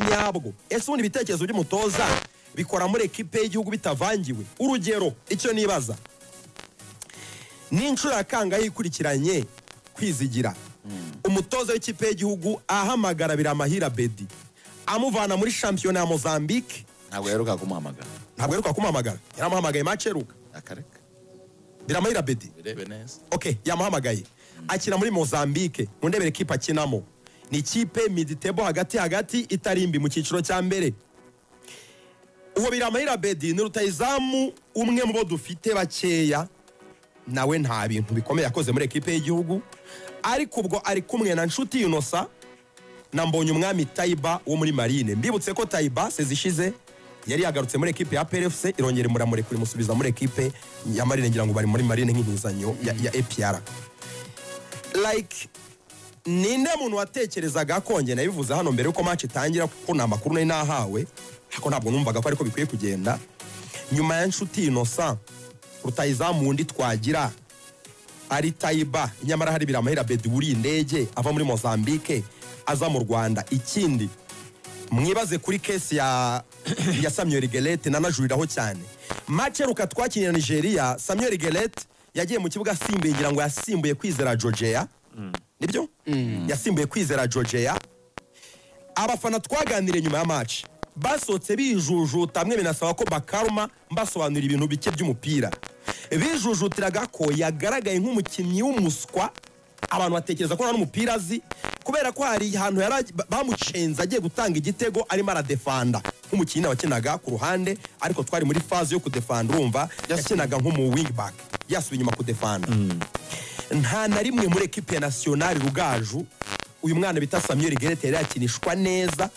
nyabwo ese ubundi ibitekerezo by'umutoza bikora muri ekipe y'igihugu bitavangiwe urugero icyo nibaza ni inshuro ya kangahe ikurikiranye kwizigira umutoza w'ikipe y'igihugu ahamagara biramahira bedi amuvana muri shampiyona ya mozambique ntabwo yaheruka kumuhamagara ntabwo aheruka kumuhamagara yaramuhamagaye make aheruka akareka biramahira bedi birebe neza ok yamuhamagaye akina muri mozambique mu ndebere ekipe akinamo ni ikipe miditebo hagati hagati itarimbi mu cyiciro cya mbere uwo biramahira bedi ni rutayizamu umwe mu bo dufite bakeya nawe nta bintu bikomeye yakoze muri ekipe y'igihugu ariko ubwo ari kumwe na nshuti yunosa na mbonye umwami tayiba wo muri marine mbibutse ko tayiba sezi ishize yari yagarutse muri ekipe ya plfc irongera imuramurekura imusubiza muri ekipe ya marine ngira ngo bari muri marine nk'impuzanyo ya, ya apr like ninde muntu watekerezaga kongera nabivuze hano mbere yuko match itangira kuko nta makuru nari nahawe ariko ntabwo numvaga ko ariko bikwiye kugenda nyuma ya nshuti innocent rutayizamu undi twagira ari tayiba nyamara hari biramahera bedi wuriye indege ava muri mozambique aza mu rwanda ikindi mwibaze kuri kesi ya ya samuel gerete nanajuriraho cyane make ruka twakinnye na nigeria samuel gerete yagiye mu kibuga asimbuye ngira ngo yasimbuye kwizera georgia nibyo yasimbuye kwizera georgia abafana twaganiriye nyuma ya match basohotse bijujuta mwe binasaba ko bakaruma mbasobanurira ibintu bike by'umupira bijujutiraga ko yagaragaye nk'umukinnyi w'umuswa abantu batekereza ko nta n'umupira azi kubera ko hari ahantu yari agi- ba- bamucenze agiye gutanga igitego arimo aradefanda nk'umukinnyi wakinaga ku ruhande ariko twari muri faze yo kudefanda urumva yakinaga nk'umu wingback yasubiye inyuma kudefanda nta na rimwe muri ekipe nasiyonari rugaju uyu mwana bita samuel gerete yari yakinishwa neza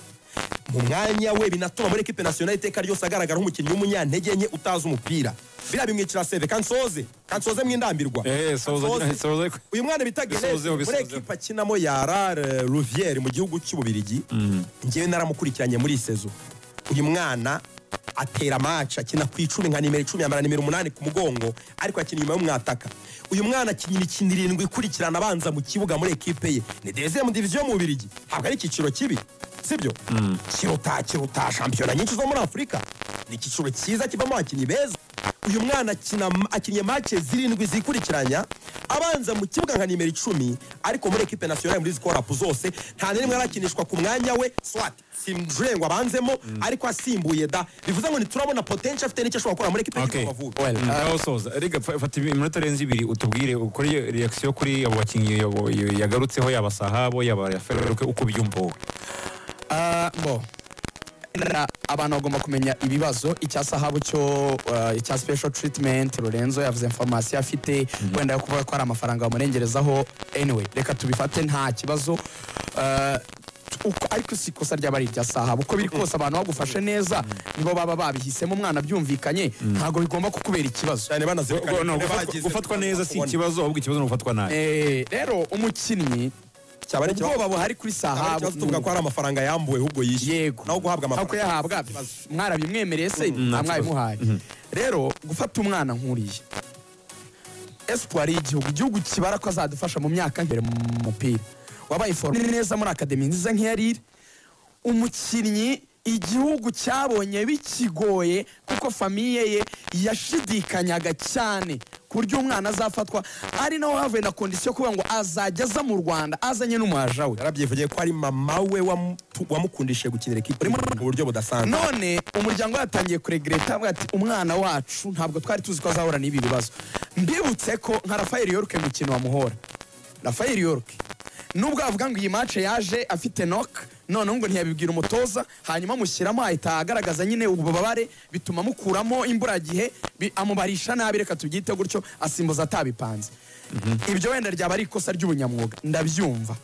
mu mwanya we binatuma muri ekipe nasiyonari iteka ryose agaragara nk'umukinnyi w'umunyantege nke utazi umupira biriya bimwicira seve kandi soze kandi soze mwindambirwa Eh, soze, Kansoze. soze. uyu mwana bita gerete Bisozeho, muri bisozeho. ekipe akinamo ya rare ruviere mu gihugu cy'ububirigi ngewe naramukurikiranye muri sezo uyu mwana atera maca akina ku icumi nka nimero icumi yambara nimero umunani ku mugongo ariko akina inyuma y'umwataka uyu mwana akina imikino irindwi ikurikirana abanza mu kibuga muri ekipe ye ni dezemu diviziyo mu bubirigi ntabwo ari icyiciro kibi sibyo kiruta kiruta shampiyona nyinshi zo muri afurika ni icyiciro cyiza kivamo abakinnyi beza uyu mwana akina akinnye make zirindwi zikurikiranya abanza mu kibuga nka nimero icumi ariko muri ekipe nasiyonari muri zikorapu zose nta na rimwe arakinishwa ku mwanya we swat simjurengo abanzemo ariko asimbuye da bivuze ngo ntiturabona potential afite n'icyo ashobora gukora muri ekipe Okay. y'igihugu Amavubi. Well, ngaho soza. Erega fa- fata ibi- iminota irenze ibiri utubwire ukore iyo reaction kuri abo bakinnyi yabo- yo- yagarutseho yaba Sahabo yaba Feruke uko ubyumva wowe. Ah, bo Na- abantu bagomba kumenya ibibazo icya sahabu cyo uh, icya special treatment lorenzo yavuze informasiyo afite wenda yo kuvuga ko hari amafaranga bamurengerezaho anyway reka tubifate nta kibazo Uh, uko- ariko si ikosa ryaba ari irya sahabu uko biri kose abantu bagufashe neza nibo baba babihisemo umwana byumvikanye ntabwo bigomba kukubera ikibazo cyane banazirikana No, igihe gufatwa- bagize- gufatwa neza si kubona. ikibazo ahubwo ikibazo ni ugufatwa nabi. Eh, rero umukinnyi cyaba ari ikibazo- ubwoba buhari kuri cyaba ari sahabu ikibazo tuvuga ko hari amafaranga yambuwe ahubwo yishyuwe yego naho guhabwa Naho amafaranga kuyahabwa mwarabimwemereye se nta mwabimuhaye rero gufata umwana nk'uriya espoir y'igihugu igihugu kibara ko azadufasha mu myaka imbere mu mupira wabaye forume neza muri akademi nziza nk'iyarire umukinnyi igihugu cyabonye bikigoye kuko famiye ye yashidikanyaga cyane ku buryo umwana azafatwa ari naho havuye na kondisiyo kuvuga ngo azajya aza mu rwanda azanye n'umuhaja we yarabyivugiye ko ari mama we wamu- wamukundishije gukinira ekipe mu buryo budasanzwe none umuryango yatangiye kuregereta avuga ati umwana wacu ntabwo twari tuzi ko azahura n'ibi bibazo mbibutse ko nka rafayeli yorke mu kintu wamuhora rafayeli yorke nubwo avuga ngo iyi mace yaje afite nok noneho ngo ntiyabibwira umutoza hanyuma amushyiramo ahita agaragaza nyine ububabare bituma amukuramo imburagihe bi- amubarisha nabi reka tubyite gutyo asimbuza atabipanze ibyo wenda ryaba ari ikosa ry'ubunyamwuga ndabyumva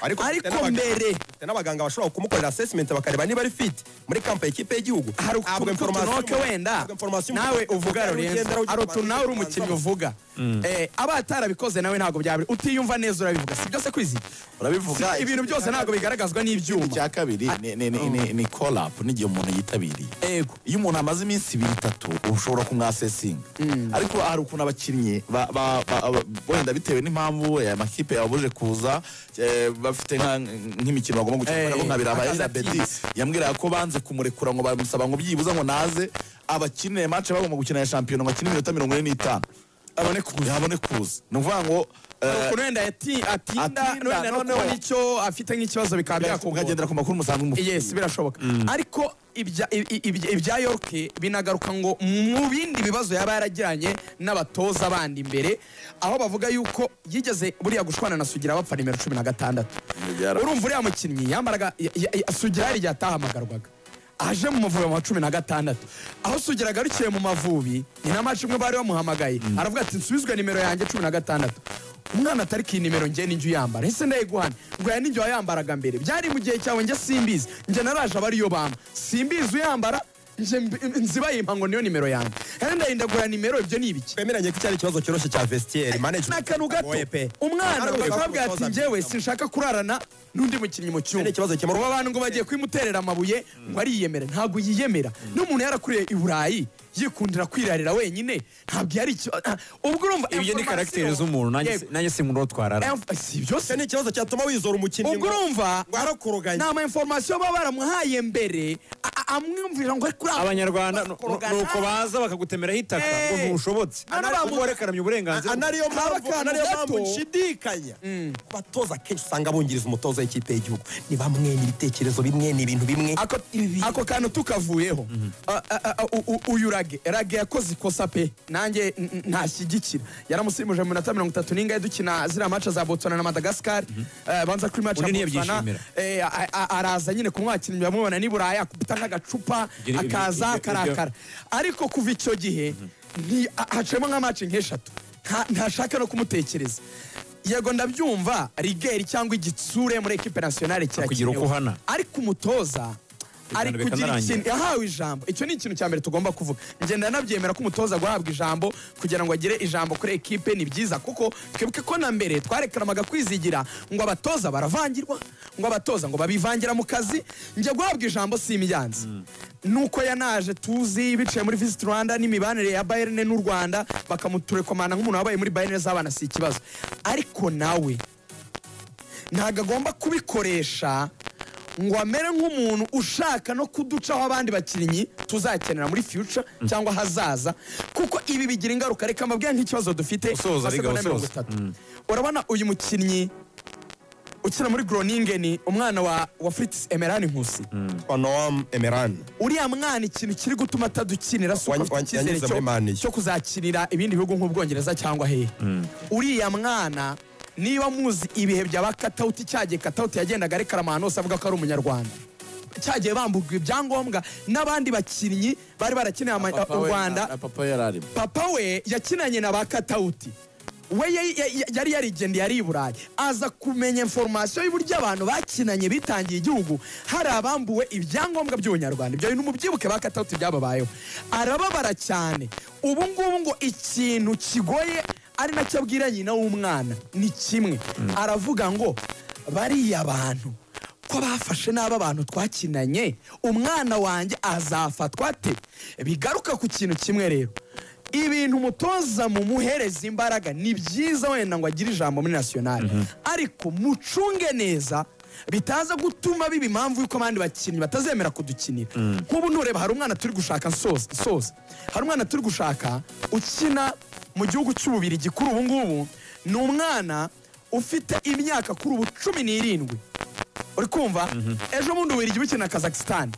ariko Ariko n'abaganga- mbere. afite n'abaganga bashobora kumukorera assessment bakareba niba ari fit muri kampa y'ikipe y'igihugu hari Ntabwo ukuntu information- tunoke wenda ntabwo information- nawe uvuga ugenda lorenzo ujya hari ku utuntu nawe uri umukinnyi bantu uvuga Eh, aba atarabikoze nawe ntabwo byaba utiyumva neza urabivuga si byose kwizi urabivuga Si- ibintu byose ntabwo bigaragazwa Ikindi n'ibyuma cya kabiri ni- ni- ni- ni- ni call up n'igihe umuntu yitabiriye yego iyo umuntu amaze iminsi ibiri itatu ushobora kumwasesinga ariko hari ukuntu abakinnyi ba- ba- ba- ba- wenda bitewe n'impamvu aya makipe yababuje kuza eh, bafite nka- nk'imikino bagomba gukina kubera ko nka birabaye akaza Bedi atinze. yambwiraga ko banze kumurekura ngo bamusaba ngo byibuze ngo naze abakinire match bagomba gukina ya shampiyona ngo akine iminota mirongo ine n'itanu abone kuza abone kuza ni ukuvuga ngo eh, ukuntu wenda yati- atinda atinda, wenda no noneho- kubona icyo afite nk'ikibazo bikaba byakugora ukagendera ku makuru musanzwe mufite yes birashoboka ariko ibya- i- i- ibya- ibya york binagaruka ngo mu bindi bibazo yaba yaragiranye n'abatoza bandi imbere aho bavuga yuko yigeze buriya gushwana na sugira bapfa nimero cumi na gatandatu Yara- urumva uriya mukinnyi yambaraga ya- ya- ya- sugira hari igihe atahamagarwaga aje mu mavubi mu wa cumi na gatandatu aho sugira agarukiye mu mavubi ni na maci imwe bari bamuhamagaye aravuga ati nsubizwe nimero yanjye cumi na gatandatu umwana atari ki nimero njye n'injyo uyambara ese ndayiguhana ngo ya n'injyo wayambaraga mbere byari mu gihe cyawe njye simbizi njye naraje aba ariyo bampa simbizi uyambara njye mb- nziba yimpa ngo niyo nimero yanjye kandi ndarinda guhana nimero ibyo ni ibiki twemeranye ko icyari ikibazo cyoroshye cya vestiaire management ni akantu gato Oye pe. umwana Ariko bakabwira ati umutoza njyewe sinshaka kurarana n'undi mukinnyi mu cyumba Ni ikibazo gikemurwa. ubu abantu ngo bagiye kubimuterera amabuye ngo ariyemera ntabwo yiyemera n'umuntu yarakuriye i burayi yikundira kwirarira wenyine ntabwo yari icyo ah, ubwo urumva ibyo ni information- karagiteri z'umuntu nanjye Yego. nanjye sinkunda twarara Em- si ibyo se Icyo ni ikibazo cyatuma wizora umukinnyi ubwo urumva ngo arakuruganya nta ma information baba baramuhaye mbere a- a- amwumvira ngo ari kuri abanyarwanda nu- nu- bakorogana. nuko baza bakagutemeraho itaka Eh. ngo ntushobotse Hano bamu- ubwo warekaranye uburenganzira Ana- anariyo mpamvu Abakantu anariyo gato. mpamvu nshidikanya abatoza akenshi usanga bungiriza umutoza w'ikipe y'igihugu ni bamwe ni ibitekerezo bimwe ni ibintu bimwe ako, ako kantu tukavuyeho A- a- a- u- u- uyu rage rage yakoze ikosa pe nanjye n- n- ntashyigikira yaramusimbuje mu minota mirongo itatu n'ingahe dukina ziriya maca za botswana na madagascar Eh, banza kuri maca Undi ya botswana ntiyabyishimira. eh, a- a- araza nyine kumwakira bamubona ni buraya akubita nk'agacupa Ibyo ni- ibyo- akaza ibyo- ibyo- akarakara ariko kuva icyo gihe ni- a- haciyemo nka maci nk'eshatu Nta- ntashaka no kumutekereza yego ndabyumva rigeri cyangwa igitsure muri ekipe nasiyonale Kugira uko uhana. ariko umutoza ari Ibiganiro kugira bikanarangira. ikintu yahawe ijambo icyo ni ikintu cya mbere tugomba kuvuga ngenda nabyemera ko umutoza guhabwa ijambo kugira ngo agire ijambo kuri ekipe ni byiza kuko twibuke ko na mbere twarekaramaga kwizigira ngo abatoza baravangirwa ngo abatoza ngo babivangira mu kazi njya guhabwa ijambo si imiyanzi nuko yanaje tuzi biciye muri visit rwanda n'imibanire ya bayern n'u rwanda bakamuturekomana nk'umuntu wabaye muri bayern z'abana si ikibazo ariko nawe ntabwo agomba kubikoresha ngo amere nk'umuntu ushaka no kuducaho abandi bakinnyi tuzakenera muri future cyangwa hazaza kuko ibi bigira ingaruka reka mbabwire nk'ikibazo dufite Usoza, nka Riga, segonda mirongo usoza. itatu. urabona uyu mukinnyi ukina muri groningen umwana wa, wa fritz emerani nkusi kwa noam emeran uriya mwana ikintu kiri gutuma atadukinira si Wany- uko afite wany- icyizere yanyuze muri Man U. cyo- cyo kuzakinira ibindi bihugu nk'ubwongereza cyangwa hehe uriya mwana niba muzi ibihe byaba katawuti cyagiye katawuti yagendaga arekarama ahantu hose avuga ko ari umunyarwanda cyagiye bambugwa ibyangombwa n'abandi bakinnyi bari barakeneye ama- u rwanda papa yari arimo papa we yakinanye na ba katawuti we ya- ya- ya- yari yarigendeye ari i burayi aza kumenya informasiyo y'uburyo abantu bakinanye bitangiye igihugu hari abambuwe ibyangombwa by'ubunyarwanda ibyo bintu mubyibuke ba katawuti byababayeho arababara cyane ubu ngubu ngo ikintu kigoye ari nacyo abwira nyina w'umwana ni kimwe aravuga ngo bariya bantu ko bafashe nabi abantu twakinanye umwana wanjye azafatwa ate bigaruka ku kintu kimwe rero ibintu umutoza mumuhereza imbaraga ni byiza wenda ngo agire ijambo muri nasiyonari ariko mucunge neza bitaza gutuma biba impamvu y'uko abandi bakinnyi batazemera kudukinira nk'ubu ntureba hari umwana turi gushaka nsoza nsoza hari umwana turi gushaka ukina mu gihugu cy'ububirigi kuri ubu ngubu ni umwana ufite imyaka kuri ubu cumi n'irindwi uri kumva ejo bundi ububiligi bukina kazakisitani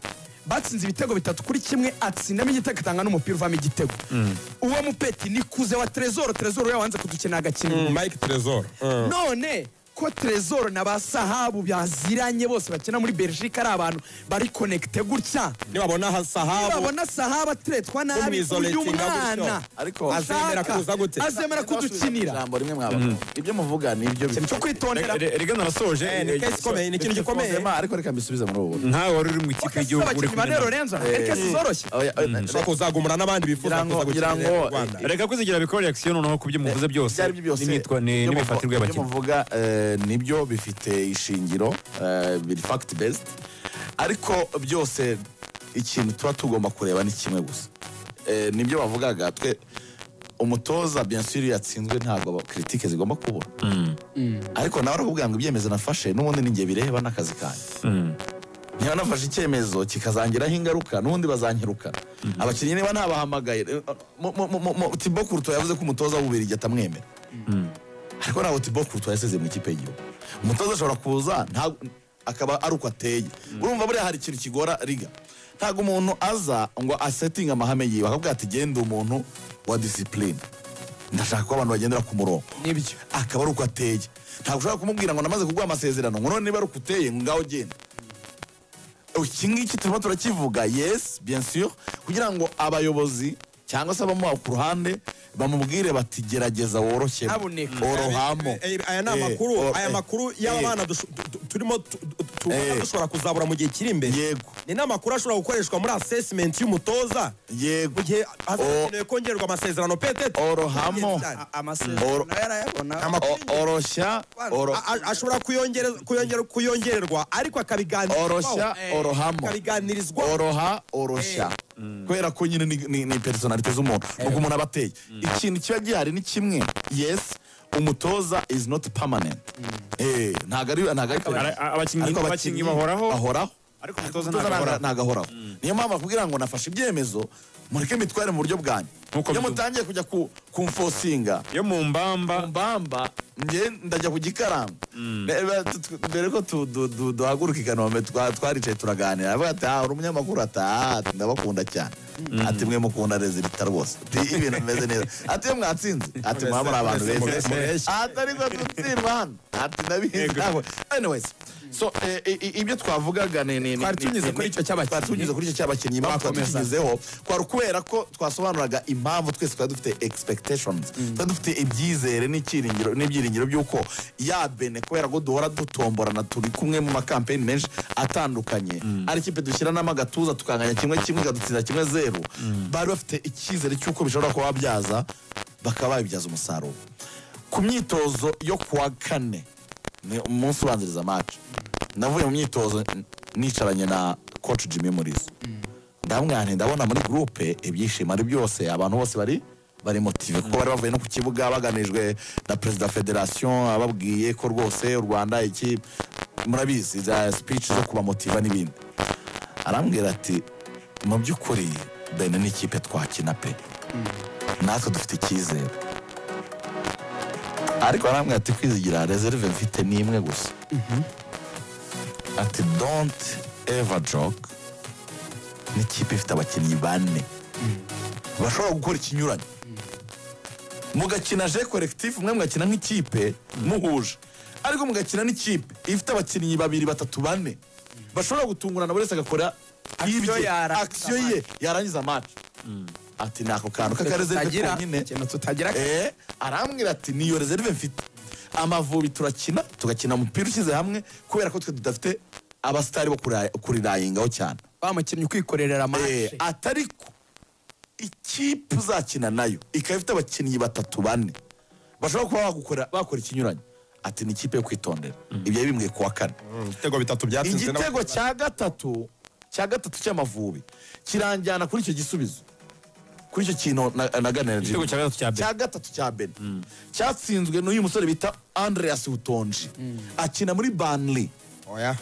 batsinze ibitego bitatu kuri kimwe atsindamo igitego atanga n'umupira uvamo igitego uwo mupeti ni kuze wa trezoro trezoro yawanze kudukenera agakina mike trezor none ko trezoro na ba sahabu baziranye bose bakina muri belgique ari abantu bari konegite gutya nibabona sahabu babona sahabu ateretwa nabi Umwizolate uyu nga gutyo. mwana Ariko azemera ushaka, kuza gute? azemera kudukinira ijambo rimwe mwaba ibyo muvuga ni ibyo ikintu cyo kwitondera rega narasoje Eh, ni case ikomeye ni ikintu gikomeye Benzema, ariko reka mbisubize muri ubu ntawe wari uri mu ikipe Oya, si y'igihugu uri abakinnyi ba kumwe nawe. nero renzo Eh, kesi zoroshye Oya, oya, ushobora kuzagumura n'abandi bifuza Ngira kuza gukinira ngo- ngira ngo- u rwanda reka kwizigira bikora reaction noneho ku byo muvuze byose ibyo ari byo byose n'imyitwa- ni- ibyo n'imifatirwe muvu- ibyo y'abakinnyi muvuga eh, nibyo bifite ishingiro eh, biri fact based ariko byose ikintu tuba tugomba kureba ni kimwe gusa Eh, nibyo bavugaga twe umutoza bien sûr iyo yatsinzwe ntabwo aba- critique zigomba kubura ariko nawe arakubwira ngo ibyemezo nafashe n'ubundi ni njye bireba n'akazi kanjye niba nafashe icyemezo kikazangiraho ingaruka n'ubundi bazanyirukana abakinnyi niba ntabahamagaye eh, mu- mu- mu- mu- Thibaut Courtois yavuze ko umutoza w'ububirigi atamwemera ariko ntabwo Thibaut Courtois yasezeye mu ikipe y'igihugu umutoza ashobora kuza nta- akaba ari uko ateye urumva buriya hari ikintu kigora riga ntabwo umuntu aza ngo asetinge amahame yiwe akabwira ati genda umuntu wa disipurine ndashaka ko abantu bagendera ku murongo nibyo akaba ari uko ateye ntabwo ushobora kumubwira ngo namaze kuguha amasezerano ngo none niba ari uko uteye ngo ngaho genda iki ngiki turimo turakivuga yes bien sûr kugira ngo abayobozi cyangwa se abamuha ku ruhande bamubwire bati gerageza woroshye Haboneka. orohamo Eh, eh, aya ni Eh, amakuru oh, aya eh, makuru y'aba eh, bana dushu- tu- tu- turimo tu- tu- tubona Eh. dushobora kuzabura mu gihe kiri imbere yego ni n'amakuru ashobora gukoreshwa muri assessment y'umutoza yego mu gihe Oh. hazakenewe kongerwa amasezerano petete orohamo amasezerano nayo arayabona Amakuru O- oroshya oro- A- a- ashobora kuyongere- kuyongere- kuyongererwa ariko oroshya akabiganirizwaho orohamo akabiganirizwa oroha oroshya kubera ko nyine ni, ni, ni personalite z'umuntu nuko umuntu aba ateye ikintu kiba gihari ni kimwe yes umutoza is not permanent Eh, ntabwo ari ntabwo ari Ara- permanent. abakinnyi- Ariko abakinnyi bahoraho. bahoraho Ariko umutoza Umutoza ntabwo ntago- ntago ahoraho niyo mpamvu bakubwira ngo nafashe ibyemezo mureke mbitware mu buryo bwanyu Nkuko iyo bidu- mutangiye kujya ku- kumfosinga yo mu mbamba mbamba njye ndajya ku gikarango Reba, tu- tu- mbere ko tu- du- du- duhaguruka i kanombe twa- twaricaye turaganira avuga ati "Ah, uri umunyamakuru ati "Ah, ati ndabakunda cyane ati mwe mukunda rezilita rwose ati ibintu bimeze neza ati iyo mwatsinze ati mwaba muri abantu murese, murese. beza ati ariko dutsindwa hano ati ndabizi ntabwo anyways so eh, i- i- ibyo twavugaga ni ni ni- Twari ni- tunyuze ni- kuri ni- icyo cy'abakinnyi. twari tunyuze kuri icyo cy'abakinnyi impamvu twari Bakomeza. tukigezeho kwari ukubera ko twasobanuraga impamvu twese twari dufite expectations twari dufite ibyizere n'icyiringiro n'ibyiringiro by'uko ya bene kubera ko duhora dutomborana turi kumwe mu makampeni menshi atandukanye ari ikipe dushyiranamo agatuza tukanganya kimwe kimwe ikadutsinda kimwe zeru bari bafite icyizere cy'uko bishobora kuba babyaza bakaba babibyaza umusaruro ku myitozo yo ku wa kane ni umunsi ubanziriza match navuye mu myitozo n- nicaranye na coach Jimmy Murizo ndamubwira nti ndabona muri groupe ibyishimo ari byose abantu bose bari bari motive kuko bari bavuye no ku kibuga baganijwe na perezida wa federation ababwiye ko rwose u Rwanda iki murabizi za speech zo kubamotiva n'ibindi arambwira ati mu by'ukuri bene n'ikipe twakina pe natwe dufite icyizere ariko arambwira ati kwizigira reserve mfite ni imwe gusa ati don't ever joke n'ikipe ifite abakinnyi bane bashobora gukora ikinyuranye mugakina je collectif mwe mugakina nk'ikipe muhuje ariko mugakina n'ikipe ifite abakinnyi babiri batatu bane bashobora gutungurana buri wese agakora ibye yarangiza akisiyo ye yarangiza match ati ni ako kantu k'akareserve tutagira konyine ikintu tutagira Eh, arambwira ati niyo reserve mfite amavubi turakina tugakina umupira ushyize hamwe kubera ko twe tudafite abasitari bo kura- kurirayingaho cyane wa mukinnyi ukwikorerera Eh, amashe atariko ikipe uzakina nayo ikaba ifite abakinnyi batatu bane bashobora kuba bagukora- bakora ikinyuranye ati ni ikipe yo kwitondera ibyo yabimbwiye ku wa kane ibitego bitatu byatsinze n'aba- igitego cya gatatu cya gatatu cy'amavubi kiranjyana kuri icyo gisubizo kuri icyo kintu na- naganira igitego cya gatatu cya cya gatatu cya bene cyatsinzwe n'uyu musore bita andreas butonji akina muri banli oya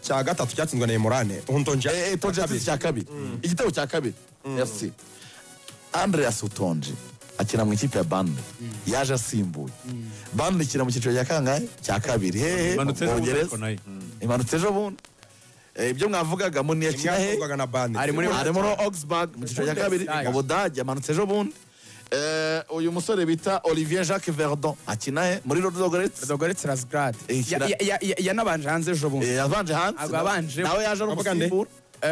cya gatatu cyatsinzwe na emurane untonja Eh, eh, Tonji yatsinze cya kabiri igitego cya kabiri fc andreas butonji akina mu ikipe ya banli yaje asimbuye banli ikina mu cyiciro cya kangahe cya kabiri hehe Imanutse ejo mu bundi Bwongereza. ariko nayo. imanutse ejo bundi Eh, ibyo mwavugagamo ni yakina he yakorwaga na bande Ari muri- ari muri Augsburg mu cyiciro cya kabiri Bundesliga. mu Budage amanutse ejo bundi Eh, uyu musore bita Olivier Jacques Verdon akina he muri Rodogorets dogoretse razgrad Eh, kira- yanabanje hanze ejo bundi yabanje hanze Ntabwo yabanje. nawe yaje ari Avuga nde? umusimbura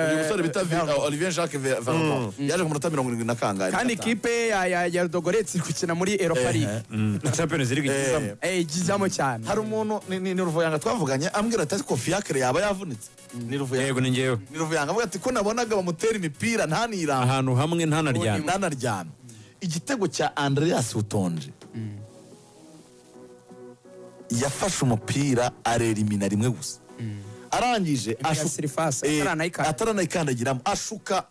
uyu Eh, musore bita Ver- Olivier Jacques Ver- Verdon yaje ku munota mirongo irindwi na kangahe kandi Na gatanu. ikipe ya- ya ya dogoretse iri gukina muri Eh, europa league eh. na champions league igizamo eh igizamo cyane hari umuntu ni- ni ni Ruvuyanga twavuganye ambwira ati ko fiacre yaba yavunitse ni Ruvuyanga yego ni njyewe ni Ruvuyanga avuga ati ko nabonaga bamutera imipira ntaniranga ahantu hamwe ntanaryana nanaryamye igitego cya andreas butonje yafashe umupira arerimina rimwe gusa arangije ya ashu- sirifasi, Eh, ataranayikanda. ataranayikandagiramo ashuka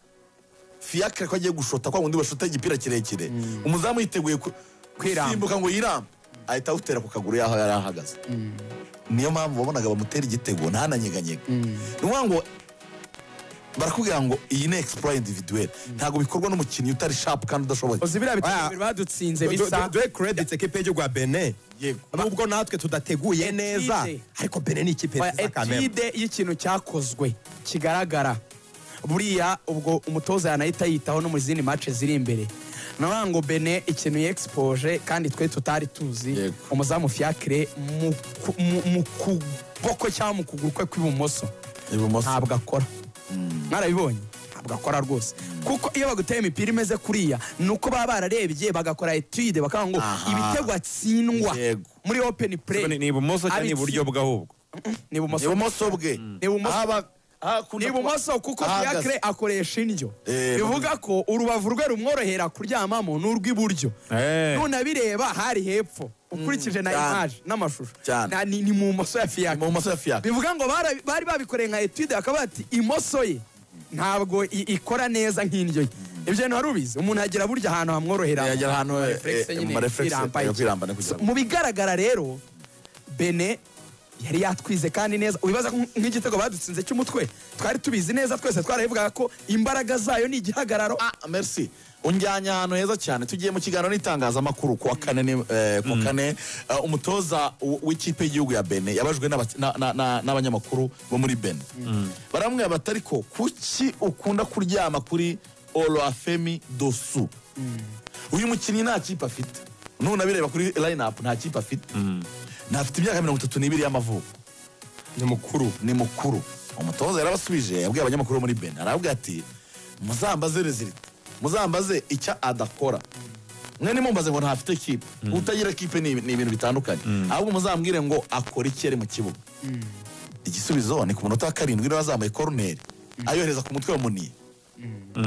fiyakire ko agiye gushota kwa wundi bashota igipira kirekire umuzamu yiteguye ku- Kwiramba. gusimbuka ngo yirambe ahita awutera ku kaguru yaho yari ahagaze niyo mpamvu wabonaga bamutera igitego ntananyeganyega ni ukuvuga ngo barakubwira ngo iyi ni explore individuelle ntabwo bikorwa n'umukinnyi utari sharp kandi udashoboye uzi biriya bitego Oya. bibiri badutsinze Do- do- bisa duhe credit ikipe y'igihugu ya benin Yego. nubwo natwe tudateguye neza ariko benin ni ikipe Oya, nziza kamere etide y'ikintu cyakozwe kigaragara buriya ubwo umutoza yanahita yitaho no mu zindi mace ziri imbere navuga ngo bene ikintu yexpoje kandi twe tutari tuzi Yego. umuzamu fiacre mu ku- mu- mu kuboko cyangwa mu kuguru kwe kw'ibumoso ibumoso ntabwo akora mwarabibonye ntabwo akora rwose kuko iyo baguteye imipira imeze kuriya ni uko baba bararebye bagakora etude bakavuga ngo Aha. ibitego atsindwa Yego. muri open play Ni ibumoso cyangwa ni iburyo bw'ahubwo ni ibumoso ibumoso bwe Ibumoso. Aho aba- aho akunda ni ibumoso kuko ahagaze. fiacre akoresha indyo Eh, bivuga ko urubavu rwe rumworohera kuryamamo n'urw'iburyo Eh. nunabireba hari hepfo ukurikije na cyane. image n'amashusho Cyane. Na- ni ni mu moso ya mu fiacre bumoso ya fiyakire bivuga ngo bara- bari babikoreye nka etude bakaba bati imoso ye ntabwo i- ikora neza nk'indyo ye ibyo bintu wari ubizi umuntu yagira burya ahantu hamworohera yagera ahantu Mu eh, mareflexe eh, nyine, mu mareflexe kwiramba yo iki. kwirambana kugira ngo mu bigaragara rero bene yari yatwize kandi neza wibaza ko nk'igitego badutsinze cy'umutwe twari tubizi neza twese twarabivugaga ko imbaraga zayo ni igihagararo Ah, merci unjyanye ahantu heza cyane tugiye mu kiganiro n'itangazamakuru kuwa kane ni- eh, kuwa kane eh, umutoza w- w'ikipe y'igihugu ya bene yabajwe n'abaki- na- na- na- n'abanyamakuru bo muri bene baramwe bati ariko kuki ukunda kuryama kuri oloafemi dosu uyu mukinnyi nta kipe afite none abireba kuri line up nta kipe afite ntafite imyaka mirongo itatu n'ibiri y'amavuko ni mukuru ni mukuru umutoza yarabasubije yabwiye abanyamakuru bo muri beni arababwira ati muzambaze rezilita muzambaze icyo adakora mwe nimumbaze ngo ntafite kipe utagira kipe ni ni ibintu bitandukanye ahubwo muzambwire ngo akora iki yari mu kibuga igisubizo ni ku munota wa karindwi niba azamuye koroneri ayohereza ku mutwe wa muniye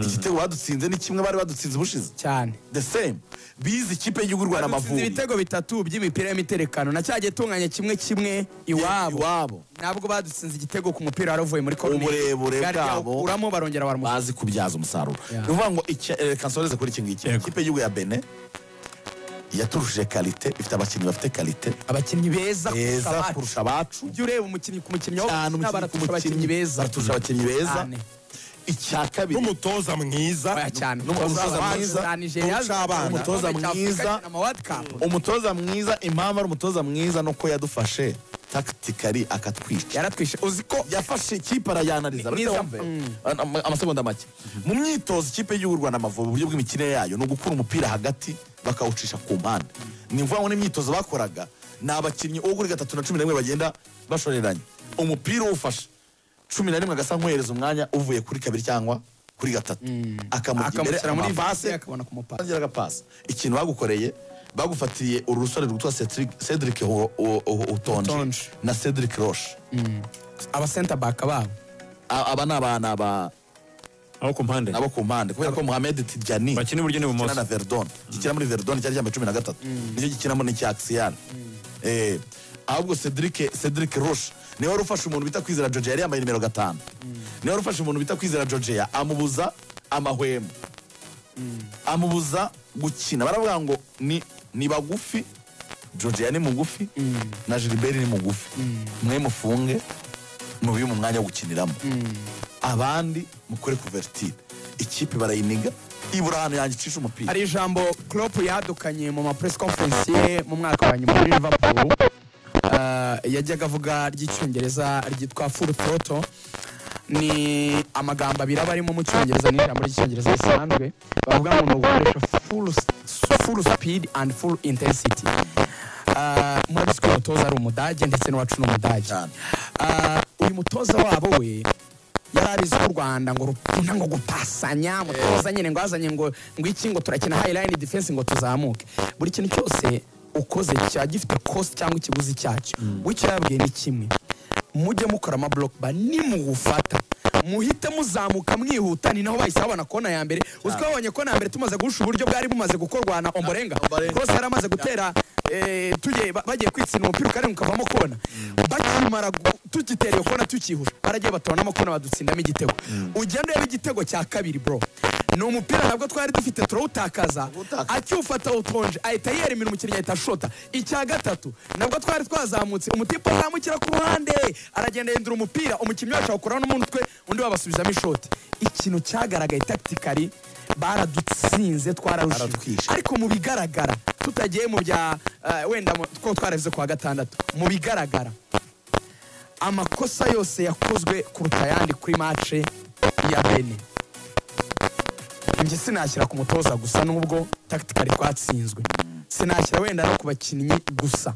igitego badutsinze ni kimwe bari badutsinze ubushize cyane the same bize ikipe y'igihugu y'u Rwanda badutsinze amavubi ibitego bitatu by'imipira y'imiterekano na cya gitunganye kimwe kimwe iwabo iwabo nabwo badutsinze igitego ku mupira wari uvuye muri koruneri Uburebure bwari bwabo. bwawukuramo barongera baramushyira bazi kubyaza umusaruro ni Yeah. ukuvuga ngo iki- eh, reka nsoreze kuri iki ngiki Yego. ikipe y'igihugu ya bene yaturushije karite ifite abakinnyi bafite karite abakinnyi beza kurusha beza abacu kurusha abacu ujye ureba umukinnyi ku mukinnyi wo cyane umukinnyi ku baraturusha abakinnyi mukinnyi beza baraturusha abakinnyi beza Cyane. icya kabiri n'umutoza mwiza Oya cyane n'umutoza mwiza, n'umuca abana. Umutoza mwiza. umutoza mwiza impamvu ari umutoza mwiza nuko yadufashe takitikari akatwica yaratwishe uzi ko yafashe ikipe arayanariza Ni- ariko niza- wumve, Mm. ama- amasegonda make mu myitozo ikipe y'igihugu y'u Rwanda amavubi uburyo bw'imikino yayo ni ugukura umupira hagati bakawucisha ku mpande ni mvuga ngo n'imyitozo bakoraga ni abakinnyi uwo kuri gatatu na cumi na rimwe bagenda bashoreranye umupira uwufashe cumi na rimwe agasa nk'uhereza umwanya uvuye kuri kabiri cyangwa kuri gatatu akamujya imbere akamushyira muri amapase, vase akabona kumupasa batangira agapasi ikintu bagukoreye bagufatiriye uru rusore rwitwa Cedric- Cedric Ho- Ho- Ho- Utonje. Utonje na Cedric Roche aba center back babo A- aba ni abana ba aho ku mpande nabo ku mpande kubera ko Mohamed Tidjani bakina iburyo n'ibumoso gikina na Verdon gikina muri Verdon cyari cyambaye cumi na gatatu nicyo gikinamo n'icya Axial Eh, ahubwo Cedric Cedric Roche niwe wari ufashe umuntu bita kwizera Georgia yari yambaye nimero gatanu niwe wari ufashe umuntu bita kwizera Georgia amubuza amahwemo amubuza gukina baravuga ngo ni ni bagufi Georgia ni mugufi na Gilbert ni mugufi mwe mufunge mubihe mu mwanya wo gukiniramo abandi mukore kuvertire ikipe barayiniga ibura ahantu yanjye icisha umupira hari ijambo Klopp yadukanye mu ma press conference ye mu mwaka wa nyuma muri Liverpool Eh, yajyaga avuga ry'icyongereza ryitwa full throttle ni amagambo abiri aba arimo mu cyongereza n'ijambo ry'icyongereza risanzwe bavuga ngo ni ugukoresha full, full speed and full intensity Eh, murabizi ko uyu mutoza ari umudage ndetse n'uwacu ni umudage Cyane. Eh, uyu mutoza wabo we yari abizi ko u rwanda ngo rukunda ngo gupasanya mutoza nyine ngo azanye ngo ngo iki ngo turakina high line defense ngo tuzamuke buri kintu cyose ukoze cya gifite cost cyangwa ikiguzi cyacyo wicyo yabwiye ni kimwe mujye mukora ama block ba nimugufata muhite muzamuka mwihuta ni naho bahise babona kona ya mbere uzi ko babonye kona ya mbere tumaze guhusha uburyo bwari bumaze gukorwa na omborenga Ombolenga. rwose yari amaze gutera eh, tugiye ba- bagiye kwitsinda umupira ukarindwi ukavamo kona bakimara gu- tugitera iyo kona tukihusha baragiye batonamo kona badutsindamo igitego ugenda ureba igitego cya kabiri bro ni umupira ntabwo twari dufite turawutakaza Turawutakaza. akiwufata utonje ahita yeremera umukinnyi ahita ashota icya gatatu nabwo twari twazamutse umutipe azamukira ku ruhande aragenda yendura umupira umukinnyi wacu awukuraho n'umutwe undi babasubizamo ishoti ikintu cyagaragaye taktikari baradutsinze twararushije Baratwishe. ariko mu bigaragara tutagiye mu bya eh, wenda mu- two twarabize ku wa gatandatu mu bigaragara amakosa yose yakozwe kuruta ayandi kuri mace ya bene njye sinashyira ku mutoza gusa nubwo takitikari twatsinzwe sinashyira wenda no ku bakinnyi gusa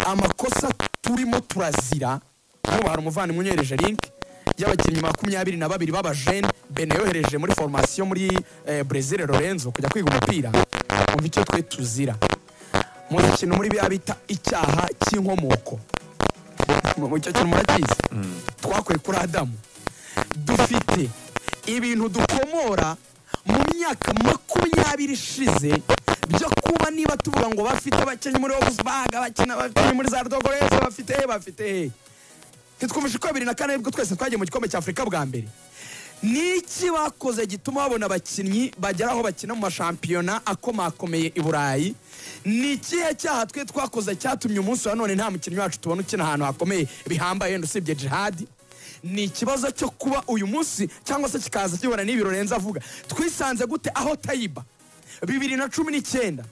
amakosa turimo turazira hano hari umuvandimwe unyereje linki y'abakinnyi makumyabiri na babiri b'abajene bene yohereje muri foromasiyo muri eh, brezil lorenzo kujya kwiga umupira umva icyo twe tuzira mu kintu muri biya bita icyaha cy'inkomoko mu cyo kintu murakizi twakuye kuri adamu dufite ibintu dukomora mu myaka makumyabiri ishize byo kuba niba tuvuga ngo bafite abakinnyi muri Wolfsburg bakina abakinnyi muri za Rodogorese bafite he bafite he ntitwumvishe ko bibiri na kane nibwo twese twagiye mu gikombe cya afurika bwa mbere ni iki bakoze gituma babona abakinnyi bagera aho bakina mu mashampiyona akomakomeye i burayi ni ikihe cyaha twe twakoze cyatumye umunsi wa none nta mukinnyi wacu tubona ukina ahantu hakomeye bihambaye wenda usibye jihadi ni ikibazo cyo kuba uyu munsi cyangwa se kikaza kibona n'ibi Lorenzo avuga twisanze gute aho tayiba bibiri na cumi n'icyenda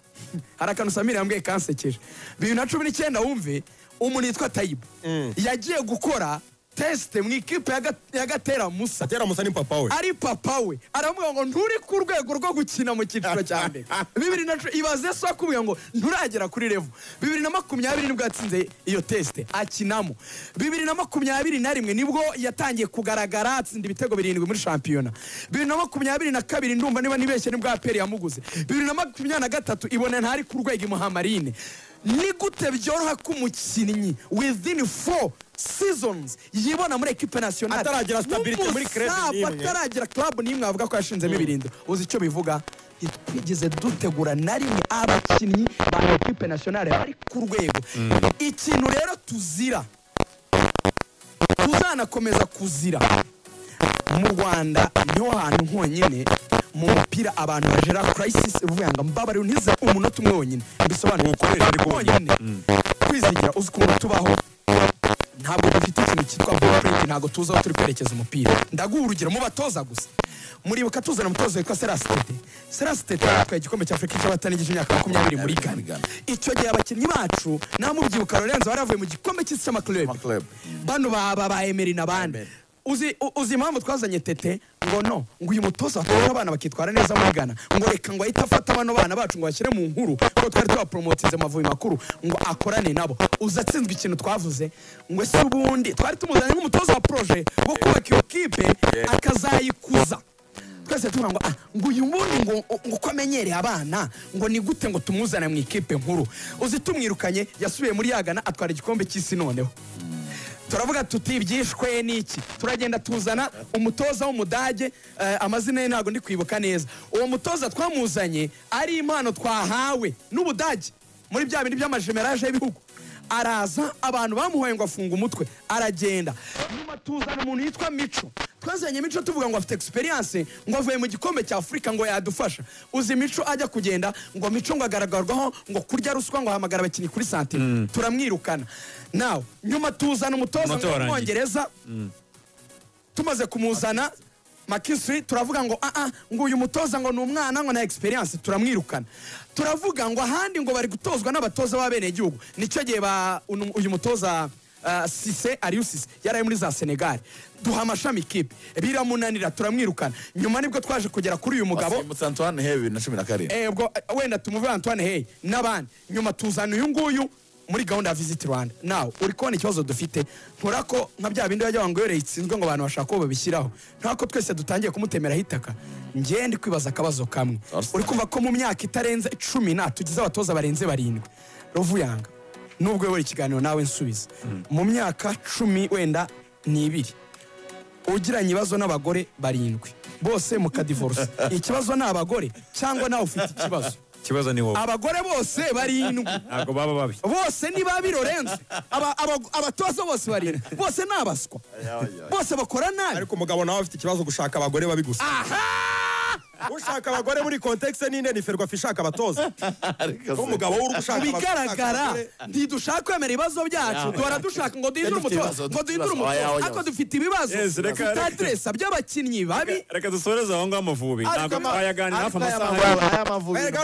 hari akantu samiri yambwiye kansekeje bibiri na cumi n'icyenda wumve umuntu yitwa tayiba yagiye gukora tesite mu ikipe ya Ga- ya gatera musa atera musa ni papa we ari papa we aramubwira ngo nturi ku rwego rwo gukina mu cyiciro cya mbere bibiri na cumi ibaze so akubwira ngo nturagera kuri revo bibiri na makumyabiri nibwo yatsinze iyo tesite akinamo bibiri na makumyabiri na rimwe nibwo yatangiye kugaragara atsinda ibitego birindwi muri shampiyona bibiri na makumyabiri na kabiri ndumva niba nibeshye nibwo aperi yamuguze bibiri na makumyabiri na gatatu ibona ntari ku rwego imuhamarine ni gute byoroha ko umukinnyi within four seasons yibona muri ekipe nasiyonari Ataragira stability muri club n'imwe n'imwe. ataragira club n'imwe avuga ko yashinzemo ibirindo uzi icyo bivuga ntitwigeze dutegura na rimwe abakinnyi ba ekipe nasiyonari bari ku rwego ikintu rero tuzira tuzanakomeza kuzira mu rwanda niho hantu honyine mu mupira abantu bajera crisis uvuga ngo mbabarire ntize umunota umwe wonyine bisobanura uwukoresha ariko wonyine kwizigira uzi ukuntu tubaho ntabwo dufite ikintu cyitwa blueprint ntabwo tuzi aho turi kwerekeza umupira ndaguha urugero mu batoza gusa muribuka tuzana umutoza witwa serasitete serasitete yatwaye igikombe cya afurika cy'abatanigije imyaka makumyabiri muri ghana icyo gihe abakinnyi bacu nawe mubyibuka lorenzo bari bavuye mu gikombe cy'isi cy'amakirere Amaklub. bano baba ba emeri n'abandi uzi u- uzi impamvu twazanye tete ngo no ngo uyu mutoza watoza abana bakitwara neza muri ghana ngo reka ngo ahite afata bano bana bacu ngo bashyire mu nkuru kuko twari tubaporomotize mu mavubi makuru ngo akorane nabo uzi atsinzwe ikintu twavuze ngo ese ubundi twari tumuzanye nk'umutoza wa poroje wo kubaka iyo kipe akazayikuza twese tuvuga ngo ah ngo uyu nguyu ngo ngo uko amenyereye abana ngo ni gute ngo tumuzane mu ikipe nkuru uzi tumwirukanye yasubiye muri yagana atwara igikombe cy'isi noneho turavuga tuti ibyishwe ni iki turagenda tuzana umutoza w'umudage eh, amazina ye ntabwo ndi kwibuka neza uwo mutoza twamuzanye ari impano twahawe n'ubudage muri bya bindi by'amajemeraje y'ibihugu araza abantu bamuhoye ngo afunge umutwe aragenda nyuma tuzana umuntu yitwa mico twazanye mico tuvuga ngo afite experience ngo avuye mu gikombe cya afurika ngo yadufasha uzi mico ajya kugenda ngo mico ngo agaragarwaho ngo kurya ruswa ngo ahamagara abakinnyi kuri santire turamwirukana nawe nyuma tuzana umutoza Umutoza ngo warangiye. w'umwongereza tumaze kumuzana makinsiri turavuga ngo aa ngo uyu mutoza ngo ni umwana ngo na experience turamwirukana turavuga ngo ahandi ngo bari gutozwa n'abatoza b'abenegihugu nicyo gihe ba unu- uyu mutoza ah, sise ariyo sise yaraye muri za senegali duha amashami ikipe biramunanira turamwirukana nyuma nibwo twaje kugera kuri uyu mugabo asimbutse antoine he bibiri na cumi na karindwi Eh, ubwo eh, wenda tumuve antoine hey n'abandi nyuma tuzana uyu nguyu muri gahunda ya visit rwanda nawe uri kubona ikibazo dufite ntura ko nka bya bindi bajya ngo yore itsinzwe ngo abantu bashaka uwo babishyiraho nta ko twese dutangiye kumutemeraho itaka ngewe ndi kwibaza akabazo kamwe Arsenal. uri kumva ko mu myaka itarenze icumi nta tugize abatoza barenze barindwi ruvuyanga nubwo yobora ikiganiro nawe nsubiza mu myaka cumi wenda ni ibiri ugiranye ibibazo n'abagore barindwi bose mukadivorose ikibazo ni abagore cyangwa nawe ufite ikibazo ikibazo ni wowe abagore bose barindwi ntabwo baba babi bose ni babi lorenzo Aba- aba- abatoza bose barindwi bose ni abaswa bose bakora nabi ariko umugabo nawe afite ikibazo gushaka abagore babi gusa aha ushaka abagore muri kontekisi n'inde ni ferwafa ishaka abatoza Ariko se- umugabo w'urugo ushaka abagore, ushaka bigaragara abagore. ntidushaka kwemera ibibazo byacu duhora dushaka ngo duhindure dufite ibibazo, umutoza ngo duhindure ibibazo, oya, umutoza oya. ariko dufite ibibazo Yes, reka- dufite reka- aderesa by'abakinnyi babi reka dusoreze aho ngaho amavubi Ariko ntabwo ama- twayaganira hafi ariko aya amasaha mavubi- aya mavubi- Erega